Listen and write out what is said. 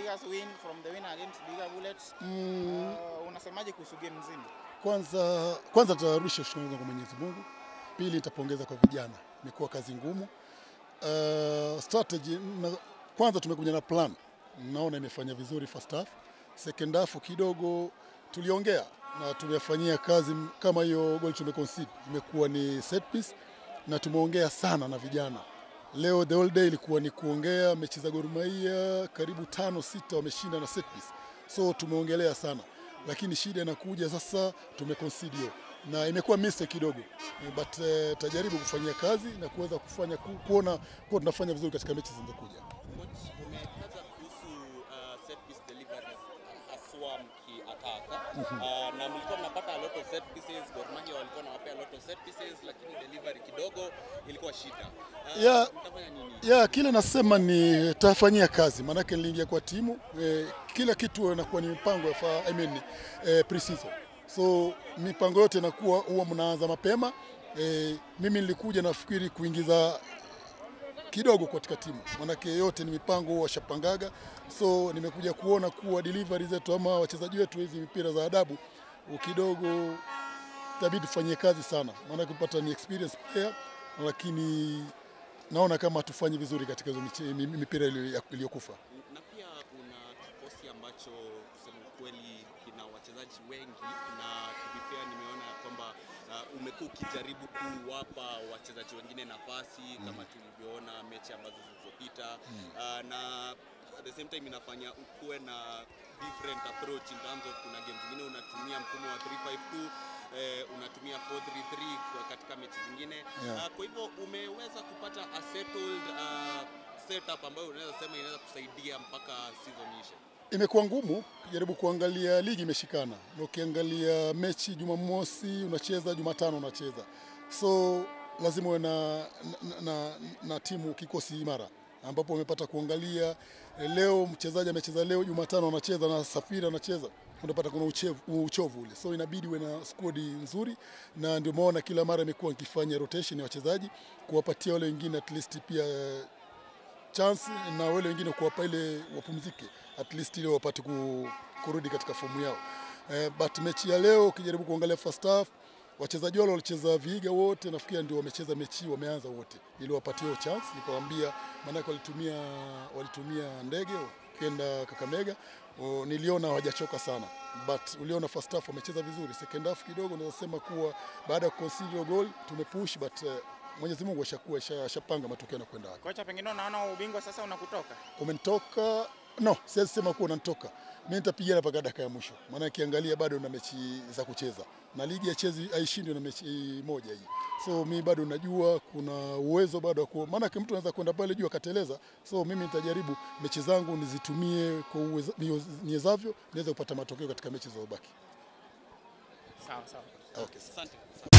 Tigers win from the win against Bigger Bullets. Mm, Uh, unasemaje kuhusu game nzima? kwanza kwanza tutarudisha shukrani kwa Mwenyezi Mungu. Pili nitapongeza kwa vijana, imekuwa kazi ngumu. Uh, strategy na, kwanza tumekuja na plan, naona imefanya vizuri first half. Second half kidogo tuliongea na tumefanyia kazi m- kama hiyo goal tumeconcede imekuwa ni set piece na tumeongea sana na vijana. Leo the whole day ilikuwa ni kuongea, mechi za Gor Mahia karibu tano sita wameshinda na set piece, so tumeongelea sana, lakini shida inakuja sasa, tumeconcede hiyo na imekuwa mistake kidogo Eh, but uh, tajaribu kufanyia kazi na kuweza kufanya ku, kuona kuwa tunafanya vizuri katika mechi zinazokuja. Coach, umetaja kuhusu uh, set piece deliveries haswa mkiataka uh, na mlikuwa mnapata a lot of set pieces. Gor Mahia walikuwa wanawapea a lot of set pieces, lakini delivery kidogo ilikuwa shida. Uh, Yeah. mtafanya nini? ya kile nasema ni tafanyia kazi, maanake niliingia kwa timu eh, kila kitu inakuwa ni mipango ya fa, I mean, eh, pre-season. So mipango yote inakuwa huwa mnaanza mapema eh, mimi nilikuja nafikiri kuingiza kidogo katika timu, maanake yote ni mipango washapangaga. So nimekuja kuona kuwa delivery zetu ama wachezaji wetu hizi mipira za adabu kidogo itabidi tufanyie kazi sana, maanake kupata ni experience player, lakini naona kama hatufanyi vizuri katika hizo miche- mi- mipira iliyo- iliyokufa. na pia una kikosi ambacho kusema ukweli kina wachezaji wengi, na to be fair, nimeona kwamba uh, umekuwa ukijaribu kuwapa wachezaji wengine nafasi kama tulivyoona mechi ambazo zilizopita uh, na at the same time inafanya ukuwe na different approach in terms of kuna game zingine unatumia mfumo wa 352 eh, unatumia 433 kwa katika mechi zingine Yeah. uh, kwa hivyo umeweza kupata a settled uh, setup ambayo unaweza sema inaweza kusaidia mpaka season ishe. Imekuwa ngumu kujaribu kuangalia ligi imeshikana, na ukiangalia mechi Jumamosi unacheza, Jumatano unacheza, so lazima uwe na, na, na, na timu kikosi imara ambapo umepata kuangalia eh, leo mchezaji amecheza leo, Jumatano anacheza na Safiri anacheza, unapata kuna uchevu, uchovu ule, so inabidi uwe na squad nzuri, na ndio maana kila mara imekuwa nikifanya rotation ya wachezaji kuwapatia wale wengine at least pia eh, chance na wale wengine kuwapa ile wapumzike at least ile wapate ku, kurudi katika fomu yao. Eh, but mechi ya leo ukijaribu kuangalia first half wachezaji wale walicheza Vihiga wote nafikiri ndio wamecheza mechi wameanza wote, niliwapatia hiyo chance nikawaambia, maanake walitumia walitumia ndege ukienda Kakamega o, niliona hawajachoka sana, but uliona first half wamecheza vizuri. Second half kidogo naweza sema kuwa baada ya kuconcede goal tumepush, but eh, Mwenyezi Mungu ashakuwa asha- ashapanga matokeo na kwenda wapi Kocha, pengine unaona ubingwa sasa unakutoka. umenitoka no, siwezi sema kuwa unanitoka. Mimi nitapigana mpaka dakika ya mwisho, maana kiangalia bado na mechi za kucheza na ligi ya chezi haishindwi na mechi moja hii, so mi bado najua kuna uwezo bado wa ku, maana mtu anaweza kwenda pale juu akateleza. So mimi nitajaribu mechi zangu nizitumie kwa uweza- niwez- niwezavyo, niweze kupata matokeo katika mechi zilizobaki. Sawa sawa. Okay. Asante.